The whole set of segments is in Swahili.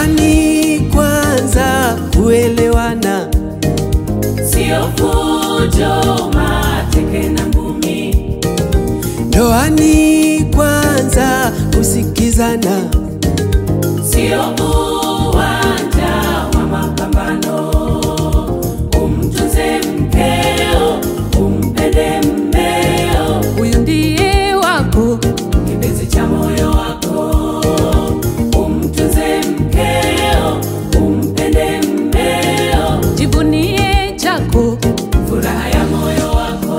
Ndoani kwanza kuelewana, sio fujo, mateke na ngumi. ndoani kwanza kusikizana, Sio uwanja wa mapambano. Umtunze mkeo, umpende mmeo, huyu ndiye wako, kipenzi cha moyo wako. Umtunze mkeo, umpende mmeo, jivunie chako. furaha ya moyo wako.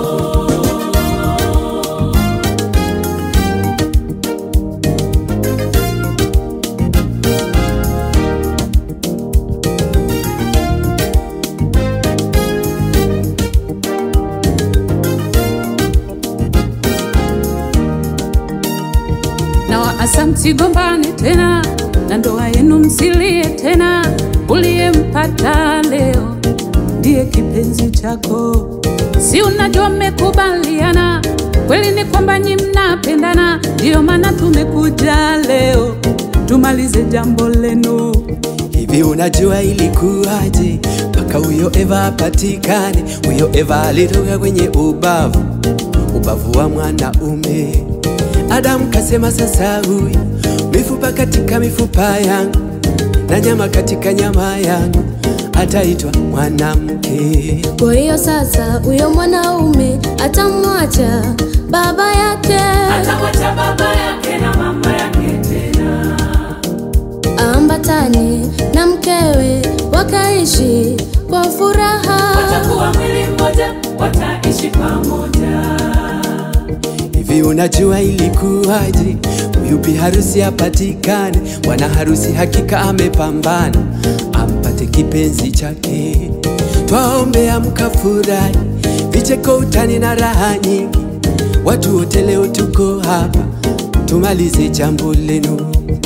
na waasa msigombane tena, na ndoa yenu msilie tena. Uliyempata leo ndiye kipenzi chako, si unajua mmekubaliana kweli ni kwamba nyi mnapendana, ndiyo maana tumekuja leo tumalize jambo lenu. hivi unajua ilikuwaje mpaka huyo Eva apatikane? Huyo Eva alitoka kwenye ubavu, ubavu wa mwanaume. Adamu kasema sasa, huyu mifupa katika mifupa yangu na nyama katika nyama yangu, ataitwa mwanamke. Kwa hiyo sasa huyo mwanaume atamwacha baba yake, Atamwacha baba yake na mama yake tena, aambatane na mkewe, wakaishi kwa furaha. watakuwa mwili mmoja, wataishi pamoja. Hivi unajua ilikuwaje huyu bi harusi apatikane? Bwana harusi hakika amepambana ampate kipenzi chake. Twaombea mkafurahi, vicheko, utani na raha nyingi. Watu wote leo tuko hapa, tumalize jambo lenu.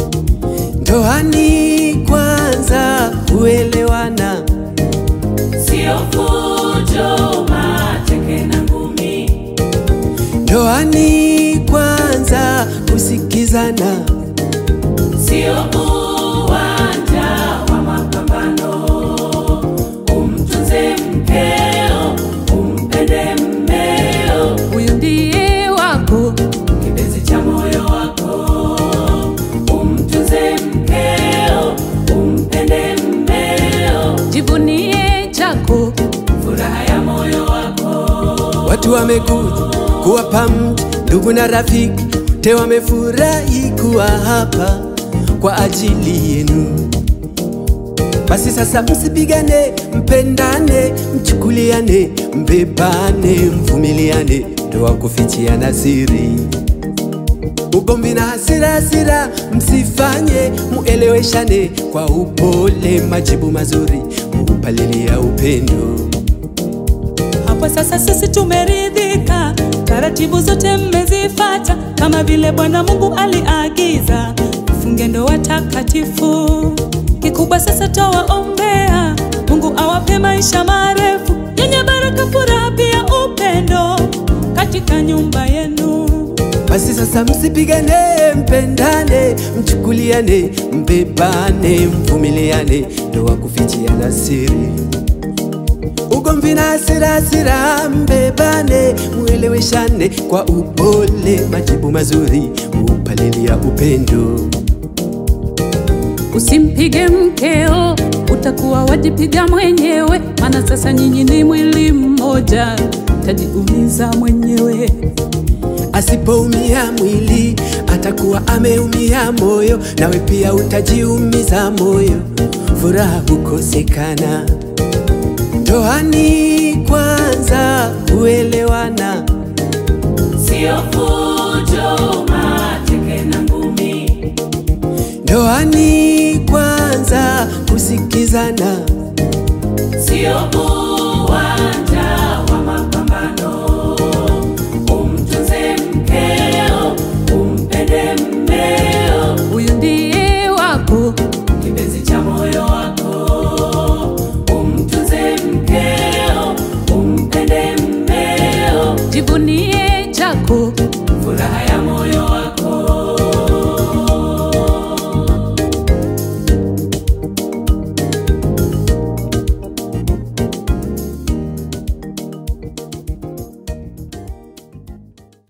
Ndoani kwanza kuelewana, Sio fujo, mateke na ngumi. ndoani kwanza kusikizana. Sio uwanja wa mapambano. Umtunze mkeo, umpende mmeo, Huyu ndiye wako, kipenzi cha moyo wako. Umtunze mkeo, umpende mmeo, jivunie chako. furaha ya moyo wako. Watu wamekuja kuwapa mji, ndugu na rafiki, te wamefurahi kuwa hapa kwa ajili yenu. Basi sasa msipigane, mpendane, mchukuliane, mbebane, mvumiliane, ndoa kufichiana siri. Ugomvi na hasira hasira msifanye, mueleweshane kwa upole, majibu mazuri muupalilia upendo. Hapo sasa sisi tumeridhika, taratibu zote mmezifata, kama vile Bwana Mungu aliagiza, mfunge ndoa takatifu. Kikubwa sasa twawaombea, Mungu awape maisha marefu yenye baraka, furaha pia upendo katika nyumba yenu. Basi sasa msipigane, mpendane, mchukuliane, mbebane, mvumiliane, ndoa kufichiana siri. Ugomvi na hasira hasira, mbebane, mueleweshane kwa upole, majibu mazuri upalilia upendo. Usimpige mkeo, utakuwa wajipiga mwenyewe, maana sasa nyinyi ni mwili mmoja, tajiumiza mwenyewe. Asipoumia mwili atakuwa ameumia moyo, nawe pia utajiumiza moyo, furaha hukosekana. Ndoani kwanza kuelewana, Sio fujo, mateke na ngumi. ndoani kwanza kusikizana, Sio uwanja wa mapambano. Umtunze mkeo, umpende mmeo, Huyu ndiye wako, kipenzi cha moyo wako. Umtunze mkeo, umpende mmeo, jivunie chako. furaha